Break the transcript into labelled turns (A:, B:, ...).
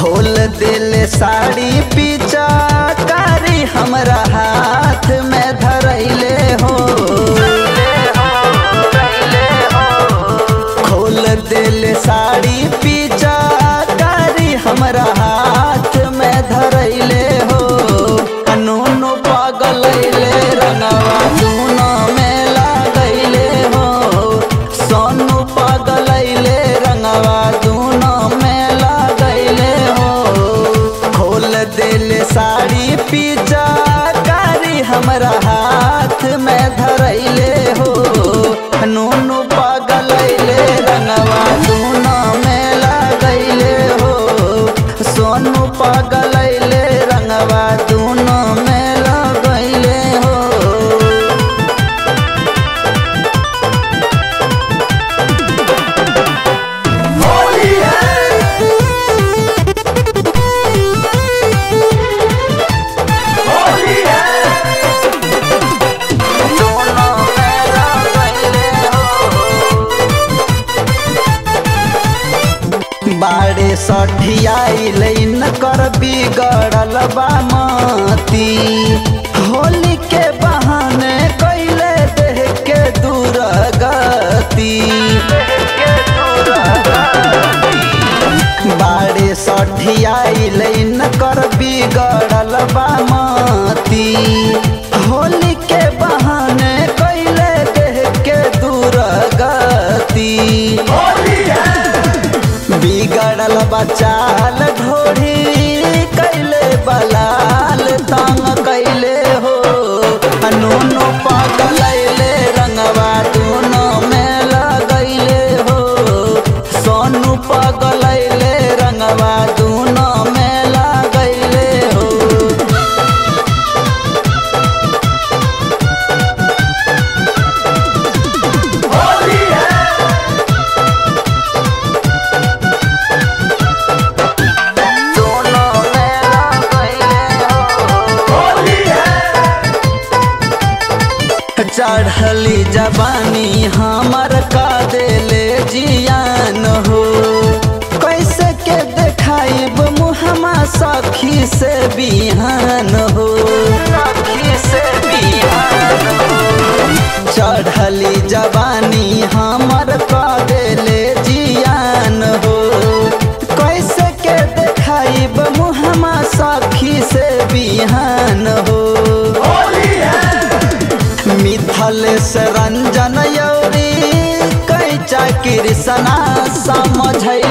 A: खोल दिल साड़ी पीछा कारी हमरा हाथ में धरैले हो खोल दिल साड़ी पीछा कारी हमरा हाथ में धरैले हो अनूनो पगलैले रंगवा दूनो में लगैले हो सोनू पगलैले रंगवा दूनो में लगैले हो खोल दिल साड़ी पीछा कारी हमरा हाथ में धरैले हो नूनू पगलैले रंगवा दूनो में लगैले हो सोनू पगलैले रंगवा दूनो में लगैले हो दोनों में लगैले हो बाड़े सठियाइल न कर बिगड़ल बा मती होली के बहाने कैले देह के दूर गति बाड़े सठियाइल न कर बिगड़ल बा मती होली के बहाने कैले देह के दूर गति बिगड़ल बचाल ढोढ़ी कैले बलाल तंग कैले हो अनूनो पगलैले रंगवा दूनो में लगैले हो सोनू पगलैले रंगवा दूनो में लगैले हो दोनों में लगैले हो चढ़ली जवानी हमर का देले जियान हो कैसे के देखाइब मुहमा सखी से बिहान हो सखी से बिहान हो चढ़ली जवानी हमर का देले जियान हो कैसे के देखाइब मुहमा सखी से बिहान हो मिथल से रंजन यौरी कैचा कृष्णा समझ